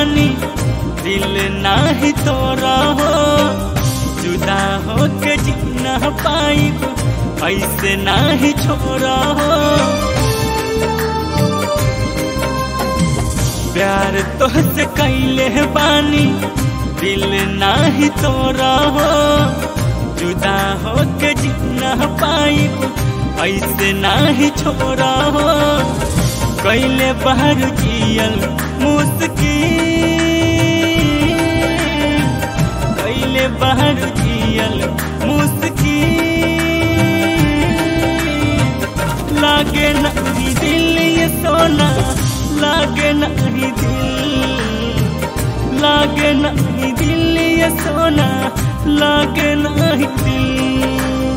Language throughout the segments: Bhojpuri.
बानी दिल नाही तोरा हो जुदा हो के जीना पाई ऐसे नाही छोरा हो प्यार तोहसे कैले बानी दिल नाही तोरा हो जुदा हो के जीना पाई ऐसे नाही छोरा हो कैले बाहर जियल मुस्किल कैले बाहर जियल मुस्किल लागे नहीं दिल ये सोना लागे नहीं दिल लागे नहीं दिल ये सोना लागे नहीं दिल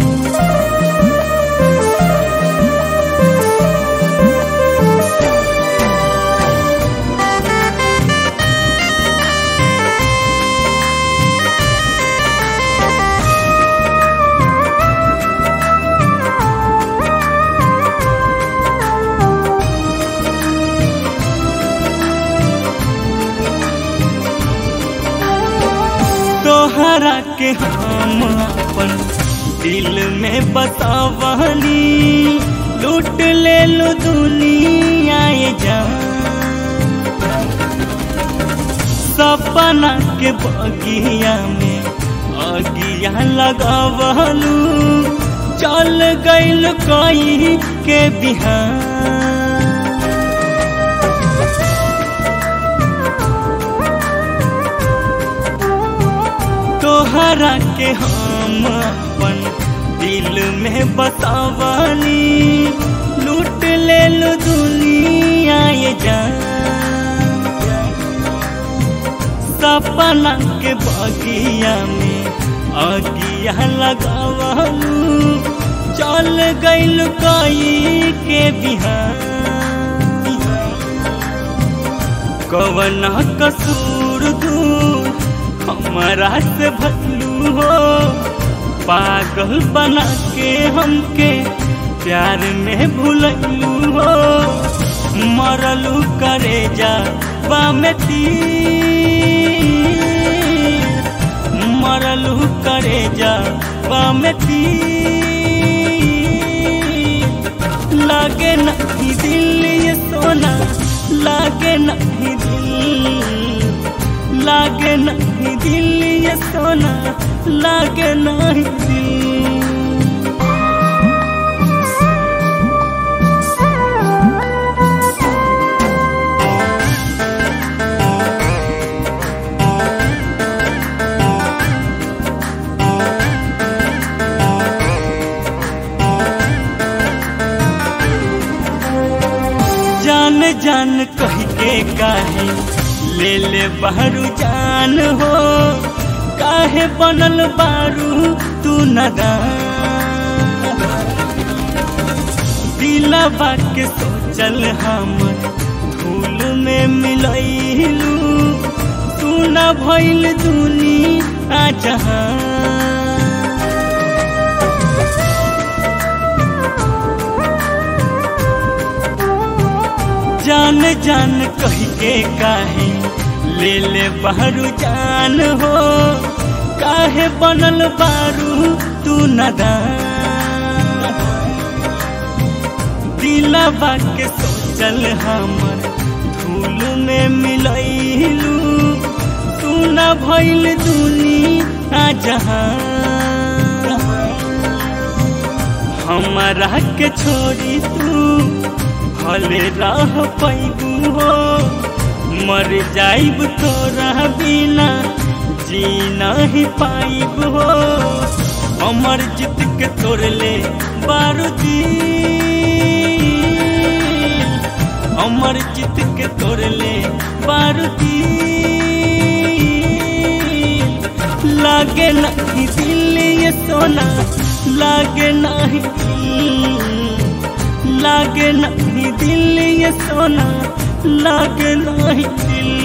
तोहरा के हम अपन दिल में बसावनी लूट ले लो दुनिया ये जान सपना के बगिया में अगिया लगावलू चल गइल कई के बिहान तोहरा के हम अपन दिल में बतावनी लूट ले लो दुनिया ये जान सपना के बगिया में अगिया लगावलू चल गइल कई के बिहान कवन कसूर दूर हमारा से भटलू हो पागल बना के हमके प्यार में भूलू हो मरलू करे जा बामेती मरलू करे जा बामेती लागे नहीं दिल ये सोना लागे नहीं दिल लागे नहीं दिल ये सोना लागे नहीं दिल जान जान कह के काहे ले ले बारू जान हो काहे बनल बारू तू नदान दिलवा के सोचल हमर धूल में मिलैलू तू न भइल दुनिया जहां जान जान कह के काहे ले ले बारू जान हो काहे बनल बारू तू नदान दिलवा के सोचल हमर धूल में मिलैलू तू न भइल दुनिया जहां हमारा के छोड़ी तू भले रह पैबू हो मर जाइब तोरा बिना जी नहीं पाइब हो अमर जीत के तोड़ ले बारूदी अमर जीत के तोड़ ले बारूदी लागे नहीं दिल ये सोना लागे नहीं दिल लागे नहीं दिल ये सोना लागे नहीं दिल